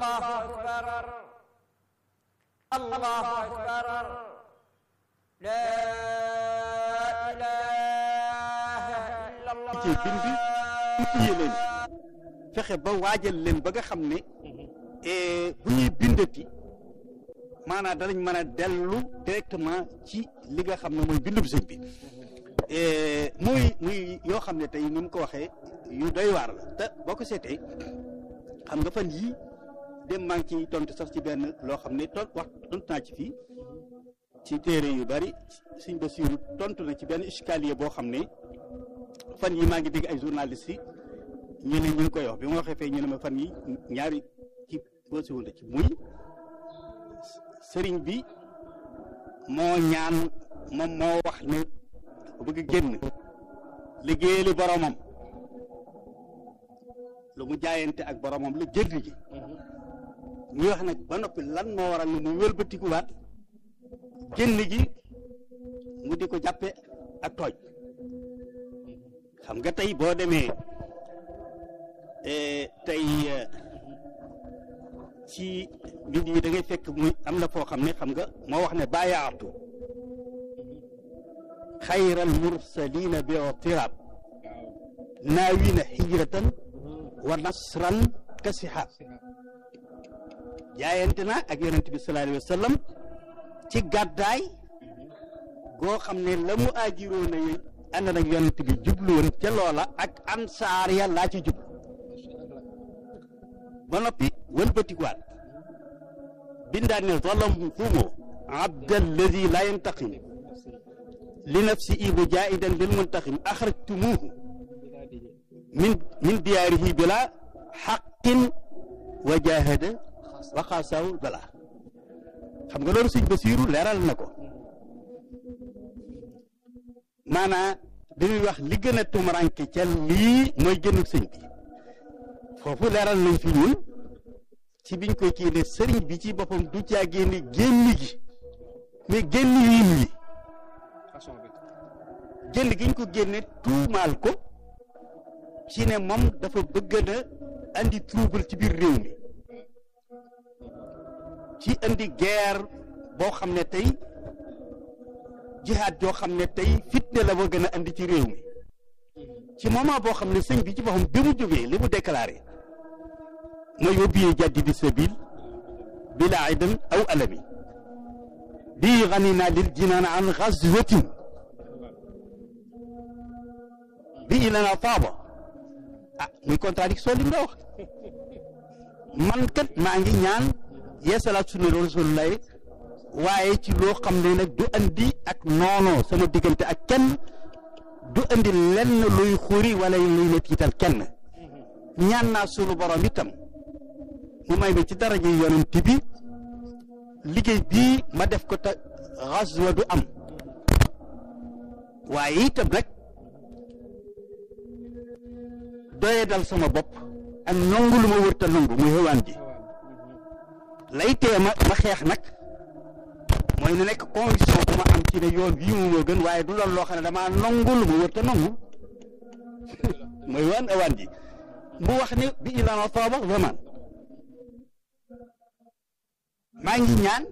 الله أكبر الله أكبر لا إله إلا الله ci bind utiye leen fexe ba waajal leen ba nga xam ne bu ñuy bindati maanaam danañ mën a dellu directement ci li nga xam ne mooy bindub sëñ bi muy muy yoo xam ne tey ni mu ko waxee yu doy waar la te boo ko seetee xam nga fan yii dem maa ngi ci tontu sax ci benn loo xam ne ton wax tontu naa ci fii ci téere yu bari suñ ba siiru tontu na ci benn escalier boo xam ne fan yi maa ngi dégg ay journalistes yi ñu ne ñu ngi koy wax bi ma waxee fee ñu ne ma fan yi ñaari ci boo siwul ci muy sëriñ bi moo ñaan moom moo wax ne bëgg génn liggéeyali boromam lu mu jaayante ak boromam la génn gi ñuy wax nag ba noppi lan moo waral ne mu wëlbatikuwaat génn gi mu di ko jàppe ak tooj xam nga tey boo demee tey ci mbir yi da ngay fekk muy am na foo xam ne xam nga moo wax ne bàyyaatu xayral mursalina bi tirab naawina hijratan wa nasran kasiha jaayante na ak yonent bi sallallahu alayhi wa sallam ci gàddaay goo xam ne la mu aajiroo na yooyu ànd nag yonent bi jublu woon ca loola ak ansaar ya laa ci jublu ba noppi wëlbatikuwaat bindaat ne zalamtumu abdalladi la yantaqim li nafsi ibu jaidan bil muntaqim axrajtumuhu min min diyaarihi bila xaqin wa jahada wa xaasawul bala xam nga loolu sëñ Basiiru leeral na ko maanaa dañuy wax li gën a tumuranke ca lii mooy gënug sëñ bi foofu leeral nañ fi ñun ci biñ koy kii ne sëriñ bi ci boppam du caa génne génn gi mais génn wiin wi génn gi ñu ko génne tuumaal ko ci ne moom dafa bëgg na andi trouble ci biir réew mi ci andi guerre boo xam ne tey jihaad joo xam ne tey fitne la ba gën a andi ci réew mi ci moment boo xam ne sëñ bi ci boppam bi mu jógee li mu déclaré mooy yóbbiyee jàddi di sabil bila idan aw alami bii ganina lil jinaan an xazwatin bi ilana taaba ah muy contradiction li mu la wax man kat maa ngi ñaan yeesalaat sunna rasulullahi waaye ci loo xam ne nag du andi ak noonoo sama diggante ak kenn du andi lenn luy xuri wala luy ne tiital kenn ñaan naa sunu borom itam mu may ma ci daraja yonent bi liggéey bii ma def ko te xaswa du am waaye itam nag doye dal sama bopp ak nangu lu ma wërta nangu muy xewaan ji lay tee ma ma xeex nag mooy na nekk conviction bu ma am ci ne yoon bii mu moo gën waaye du loolu loo xam ne damaa nangu lu ma wërta nangu mooy waan awaan ji mu wax ne bi ilana taaba zaman maa ngi ñaan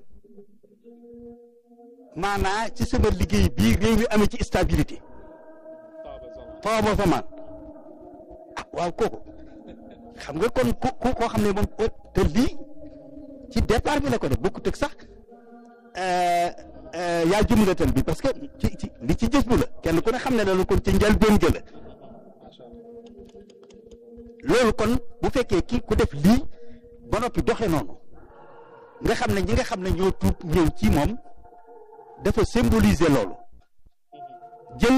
maanaa ci sama liggéey bii réew mi amee ci stabilité taaba zaman ah waaw kooku xam nga kon ku koo xam ne moom te lii ci départ bi la ko def bokkut ak sax yaa jumlatal bi parce que ci ci li ci jës bu la kenn ku ne xam ne loolu kon ci njëlbéen ga la loolu kon bu fekkee kii ku def lii ba noppi doxe noonu nga xam ne ñi nga xam ne ñoo tuub ñëw ci moom dafa symboliser loolu jël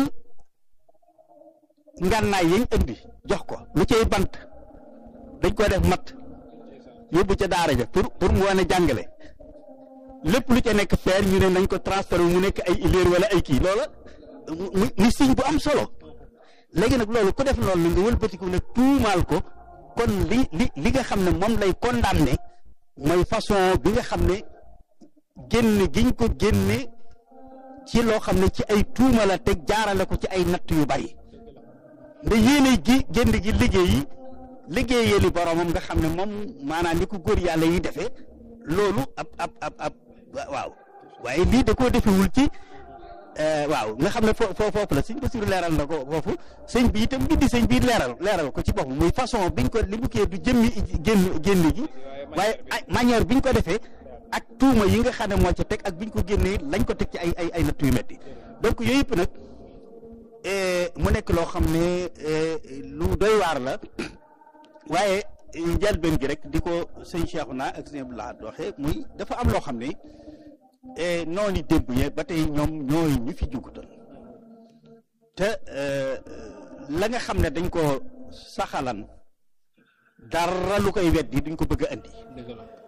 ngànnaay yañ indi jox ko lu cay bant dañ ko def mat yóbbu ca daara ja pour pour mu wane jàngale lépp lu ca nekk feer ñu ne nañ ko transféré mu nekk ay ileer wala ay kii loola muy muy signe bu am solo léegi nag loolu ku def loolu nga wëlbatiku ne tuumaal ko kon li li li nga xam ne moom lay condamné mooy façon bi nga xam ne génn giñ ko génne ci loo xam ne ci ay tuuma la teg jaarale ko ci ay natt yu bari nda yéene gi génn gi liggéey liggéeyali boromam nga xam ne moom maanaam ni ko góor yàlla yi defee loolu ab ab ab ab waaw waaye lii da koo defewul ci waaw nga xam ne foo foofu la sëñ Basiru leeral na ko foofu sëñ bi itam bindi sëñ bi leeral leeral ko ci boppam muy façon biñ ko li mu kii du jëmmi génn génn gi waaye manière biñ ko defee ak tuuma yi nga xam ne moo ca teg ak biñ ko génnee lañ ko teg ci ay ay ay natt yu metti donc yooyu yëpp nag mu nekk loo xam ne lu doy waar la waaye njëlbeen gi rek di ko sëñ Cheikhouna ak sëñ Abdou Lahad waxee muy dafa am loo xam ne noonu démb ye ba tey ñoom ñooy ñu fi jugutal te la nga xam ne dañ ko saxalan dara lu koy weddi duñ ko bëgg a andi